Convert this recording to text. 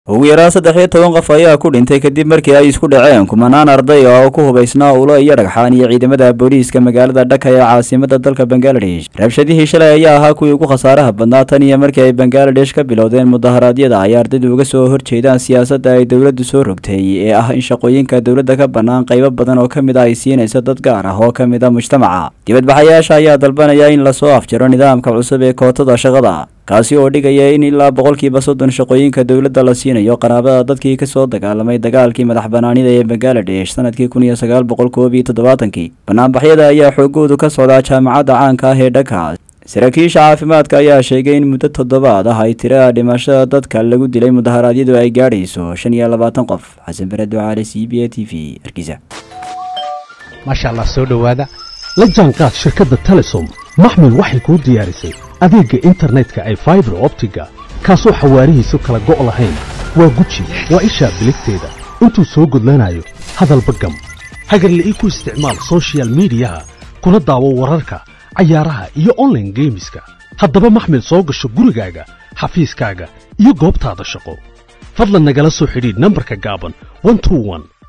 ugu yaraan saddex iyo toban qof ayaa ku dhintay kadib markii ay isku dhaceen kumanaan arday oo ku hubaysnaa ulo iyo dhagxaan iyo ciidamada booliiska magaalada dhaka ee caasimada dalka bangaladesh rabshadihii shalay ayaa ahaa kuwii ugu khasaaraha badnaa tan iyo markii ay bangaladesh ka bilowdeen mudaharaadyada ay ardaydu uga soo horjeedaan siyaasadda ay dowladdu soo rogtay ee ah in shaqooyinka dowladda ka bannaan qaybo badan oo ka mid a ay siinayso dad gaar ah oo ka mid a mujtamaca dibadbaxayaasha ayaa dalbanaya in lasoo afjaro nidaamka cusub ee kootada shaqada kaasi oo dhigaya in ilaa boqolkiiba soddon shaqooyinka dowladda la siinayo qaraabada dadkii kasoo dagaalamay dagaalkii madax banaanida ee bangaladesh sanadkii kun iyo sagaal boqol koob iyo toddobaatankii banaanbaxyada ayaa xoogoodu ka socdaa jaamacadda caanka ah ee dhaka saraakiisha caafimaadka ayaa sheegay in muddo toddobaad ah ay tirada dhimashada dadka lagu dilay mudaharaadyadu ay gaadhayso shan iyo labaatan qof xasan bare ducaale c b a t v hargeysa maasha allah soo dhowaada la jaanqaad shirkadda telesom maxmil waxay kuu diyaarisay adeegga internetka ay faibar optiga kaasoo xawaarihiisu kala go' lahayn waa guji waa ishaa biligteeda intuu soo gudlanayo hadalba gam hagarle ii ku isticmaal sochial midiyaha kuna daawo wararka cayaaraha iyo onlaine geemiska haddaba maxmil soo gasho gurigaaga xafiiskaaga iyo goobtaada shaqo fadlan nagala soo xidhiidh nambarka gaaban